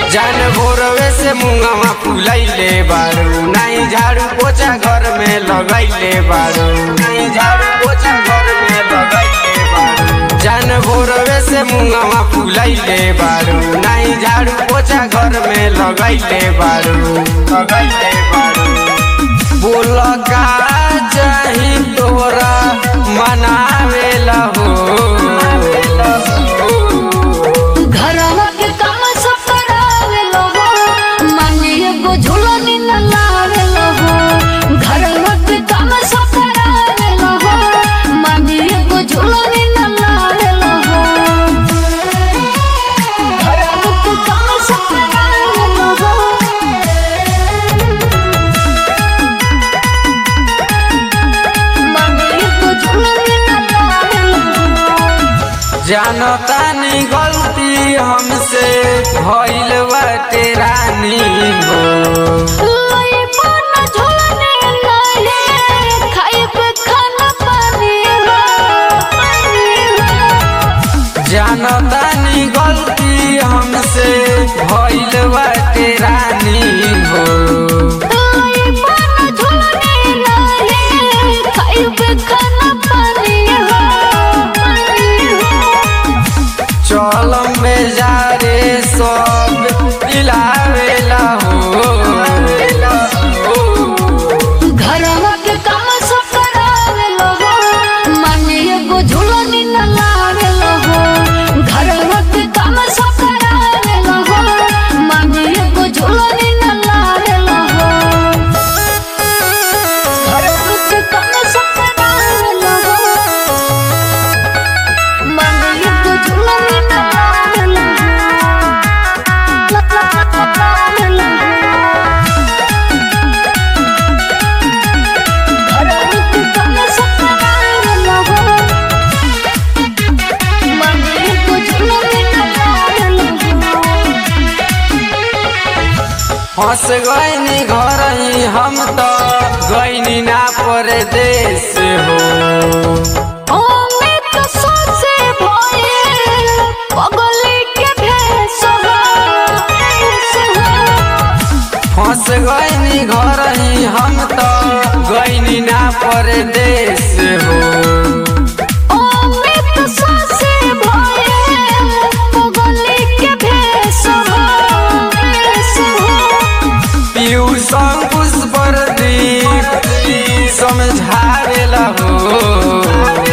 जान भोरवे से मुंगवा फुलैले बारू नहीं झाड़ू पोछा घर में लगैले बारू नहीं झाड़ू पोछा घर में लगैले बारू जान भोरवे से मुंगवा फुलैले बारू नहीं झाड़ू पोछा घर में लगैले बारू लगैले बारू बोल का चाही तोरा मनावेला हो घरवा के काम सब करावेलो हो माने एगो झूलनी न लावेलो हो घरवा के काम सब करावेलो हो माने एगो झूलनी न लावेलो हो घरवा के काम सब करावेलो हो माने एगो झूलनी न लावेलो हो जानतानी गलती हमसे भइल बाटे रानी हो लई पाना झोलने लाले खाइब खाना पानी हो पानी हो जानतानी गलती हमसे भइल बाटे रानी हो लई पाना झोलने लाले खाइब खाना पानी हो पानी हो चलम में जा रे सब दिलावेला हो घरवा के काम सब करावेलो हो माने एगो झूलनी न लावेलो हो घरवा के काम सब करावेलो हो माने एगो झूलनी न लावेलो हो घरवा के काम सब करावेलो हो माने एगो झूलनी न लावेलो हो लावेलो हो हंस गईनी घर ही हम तो गईनी ना परदेश हो फंस गईनी घर ही हम तो गईनी ना परदेश हो पीयू संकुश पर दीप समझावेला हो